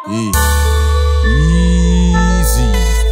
Yeah. Easy.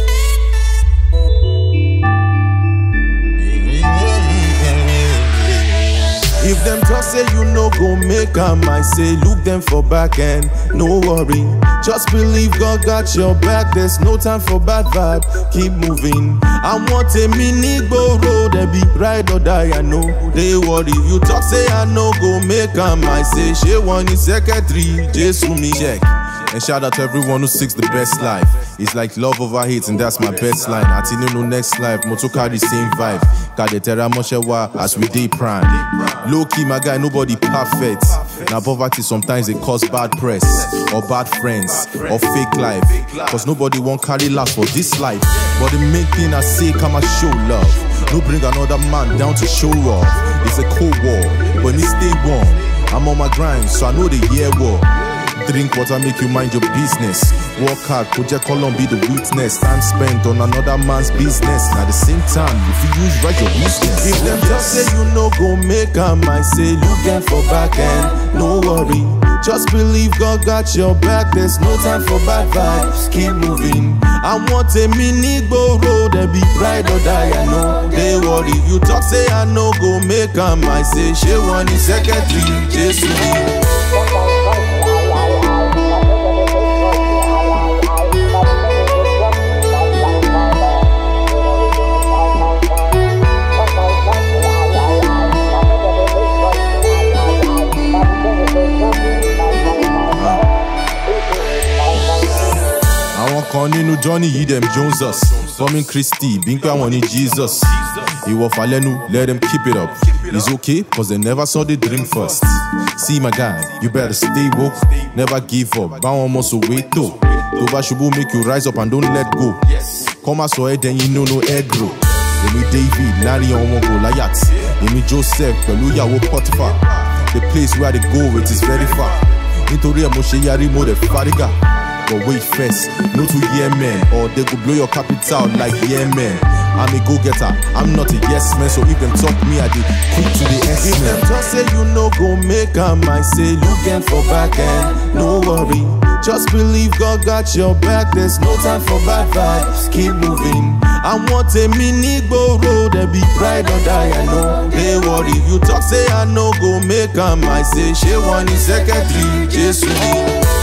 If them talk say you no go make am, I say look them for back end. No worry, just believe God got your back. There's no time for bad vibe. Keep moving. I want a mini go road, they be ride or die. I know they worry. You talk say I no go make am, I say she one is secretary. Jesus me check. And shout out to everyone who seeks the best life. It's like love over hate, and that's my best line. Ati no next life, moto carry same vibe. Kade terra moshewa as we dey prime. Low key, my guy, nobody perfect. Now poverty sometimes they cause bad press, or bad friends, or fake life. Cause nobody won't carry last for this life. But the main thing I say, come and show love. No bring another man down to show off. It's a cold war, but me stay warm. I'm on my grind, so I know the year war. Drink water, make you mind your business. Work hard, project column be the witness. Time spent on another man's business. And at the same time, if you use right your business. If them talk say you no go make am, I say look them for back end. No worry, just believe God got your back. There's no time for bad vibes. Keep moving. I want a mini go road, they be ride or die. I know they worry. You talk say I no go make am, I say she one is secretary. Jesus. àwọn kan nínú johnny yìí dem jones us forming christy bí n pé àwọn ní jesus ìwọ̀fà lẹ́nu let them keep it up it's okay cause they never saw the dream first see my guy you better stay woke never give up báwọn ọmọ sòwé tó tó bá ṣubú make you rise up and don't let go kọ́ máa sọ ẹ́ dẹ́yìn no no egg roll èmi david láàrin ọmọ goliath èmi joseph pẹ̀lú ìyàwó potiphar the place where i dey go it is very far nítorí ẹ̀ mo ṣe yarí mo dẹ̀ fárígà. But wait first, no to yeah man, or they go blow your capital like yeah man. I'm a go getter, I'm not a yes man. So if them talk me, I did quick to the S If them man. talk say you no go make am, I say look them for back end. No worry, just believe God got your back. There's no time for bad vibes. Keep moving. I want a mini go road, they be ride or die. I know they worry. You talk say I no go make am, I say she one is secretary. Jesus.